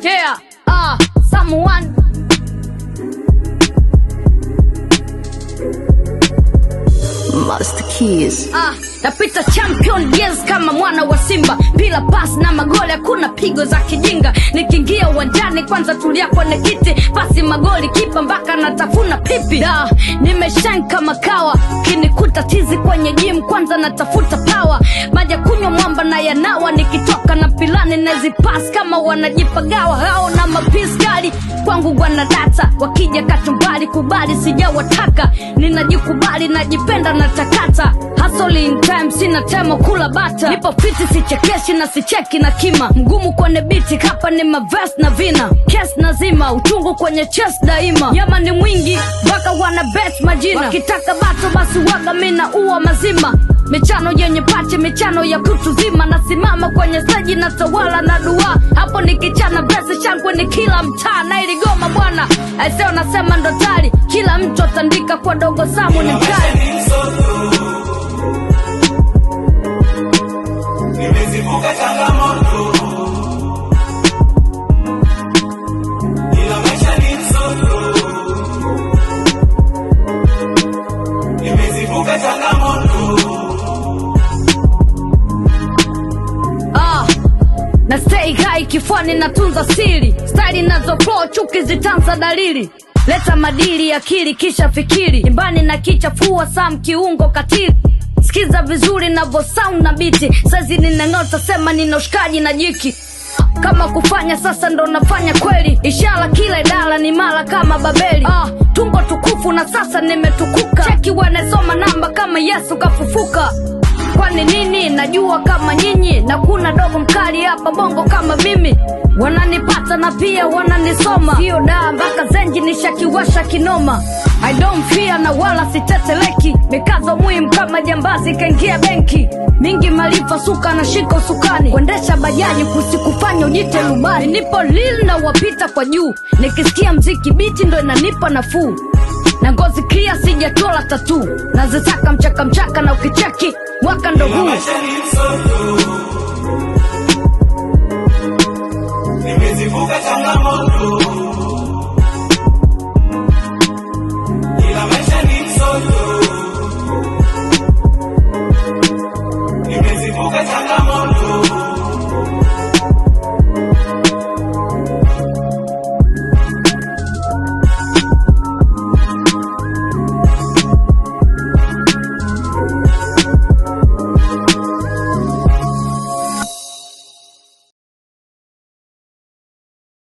Yeah, ah, someone Master Keys. Ah, napita champion yes kama mwana wa Simba, bila pas na magoli, hakuna pigo za kijinga. Nikiingia uwanjani kwanza tulia kwenye kiti, pasi magoli, kipa mpaka natafuna pipi. Da, nimeshine kama kawa, kinikuta tizi kwenye gym, kwanza natafuta power, maja kunywa mwamba na yanawa, nikitoka na pilani nazipas kama wanajipagawa hao na mapiskali kwangu wana data, wakija katumbali kubali, sijawataka ninajikubali, najipenda na takata Hustle in time, sina temo kula bata, nipo fiti, sichekeshi na sicheki na kima, mgumu kwenye biti, hapa ni maves na vina, kes nazima, uchungu kwenye chest daima, yama ni mwingi mpaka wana bet majina, wakitaka bato basi waga mina uwa mazima michano yenye pache, michano ya kutu zima, nasimama kwenye steji na tawala na dua, hapo nikichana vesi shangwe ni kila mtaa na iligoma bwana, aiseo nasema ndo tari, kila mtu atandika kwa dogo samu ni mkali Nimezivuka changamoto, ila maisha ni msoto. Nimezivuka changamoto, Ah, na stay high kifuani natunza siri style nazo flow chuki zitanza dalili leta madili akili kisha fikiri imbani na kichafua sam kiungo katili sikiza vizuri navo sound na biti sazi ninang'ota sema nina ushikaji na jiki kama kufanya sasa ndo nafanya kweli ishara kila idara ni mara kama babeli ah, tumbo tukufu na sasa nimetukuka cheki wanasoma namba kama yesu kafufuka kwani nini najua kama nyinyi na kuna dogo mkali hapa bongo kama mimi wananipata na pia wananisoma hiyo daa mpaka zenji nishakiwasha kinoma I don't fear na wala siteteleki mikazo muhimu kama jambazi kaingia benki mingi maarifa suka na shika usukani kuendesha bajaji kusikufanya ujite rubani nipo lil na wapita kwa juu nikisikia mziki biti ndo inanipa nafuu na ngozi clear sijatola tatu nazitaka mchaka mchaka na ukicheki mwaka ndo ila huu maisha ni msoto. Nimezivuka changamoto